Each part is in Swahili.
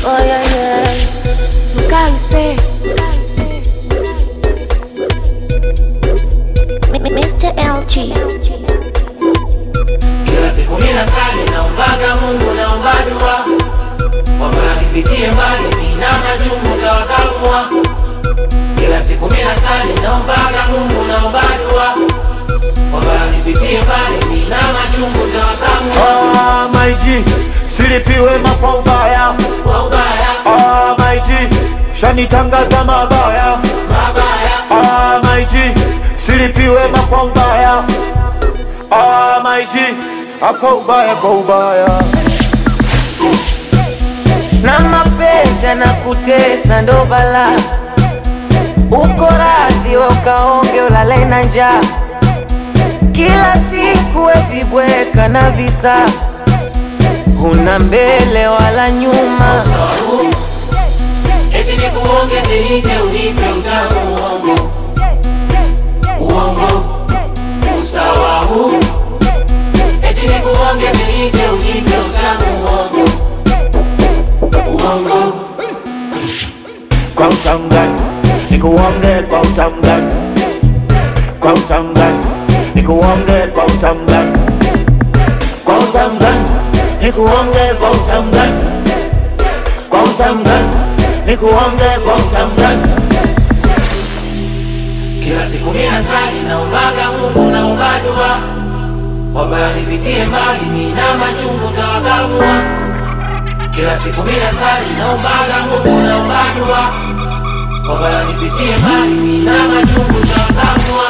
Oh yeah, yeah. Mkaise. M- Mr. LG. Kila siku mina sali naombaga Mungu naomba dua kwamba nipitie mbali mina machungu tawakamua. Kila siku mina sali naombaga Mungu naomba dua kwamba nipitie mbali mina machungu tawakamua. Ah, my G, silipiwe kwa ubaya. Kwa ubaya Ah, my G, shanitangaza mabaya. mabaya Ah, my G, silipiwe kwa ubaya. Ah, my G, ah, kwa ubaya, kwa ubaya. na mapenzi yanakutesa ndo bala uko radhi we ukaonge ulale na njaa kila siku we vibweka na visa huna mbele wala nyuma sababu eti nikuonge tinite unipe utamu uongo uongo usawa huu eti nikuonge tinite unipe utamu uongo uongo Kwa utangani, nikuonge kwa utangani. Kwa utangani, nikuonge kwa utangani. Kwa utangani, nikuonge kwa utangani. Kwa utangani, nikuonge kwa utangani. kila siku mina sali naombaga Mungu naomba dua kwamba nipitie mbali mina machungu tawakamua kila siku mina sali naombaga Mungu naomba dua kwamba nipitie mbali mina machungu tawakamua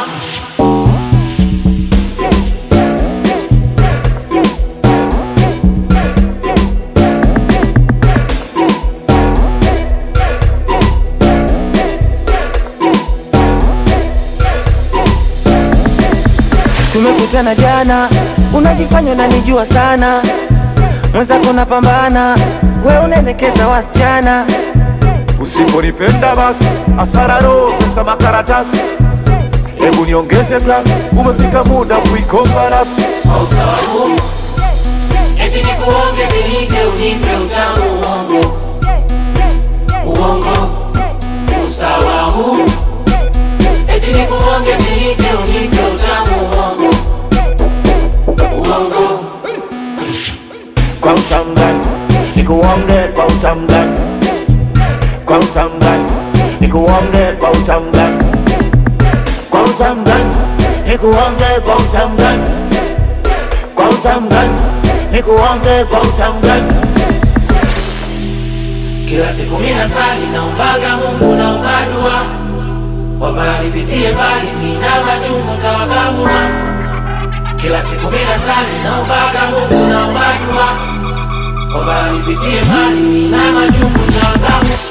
tumekutana jana unajifanya unanijua sana mwenzako napambana we unaendekeza wasichana Usiponipenda basi asara roho, pesa makaratasi. Hebu niongeze glasi, umefika muda kuikomba nafsi. kwa usawabu eti nikuonge tinite unipe utamu uongo uongo usawa huu eti nikuonge tinite unipe utamu uongo uongo Kwa utangani, nikuonge kwa utangani. Kwa utangani, nikuonge kwa utangani. Kwa utangani, nikuonge kwa utangani. Kwa utangani, nikuonge kwa utangani. kila siku mina sali naombaga Mungu naomba dua kwamba nipitie mbali mina machungu tawakamua kila siku mina sali naombaga Mungu naomba dua kwamba nipitie mbali mina machungu tawakamua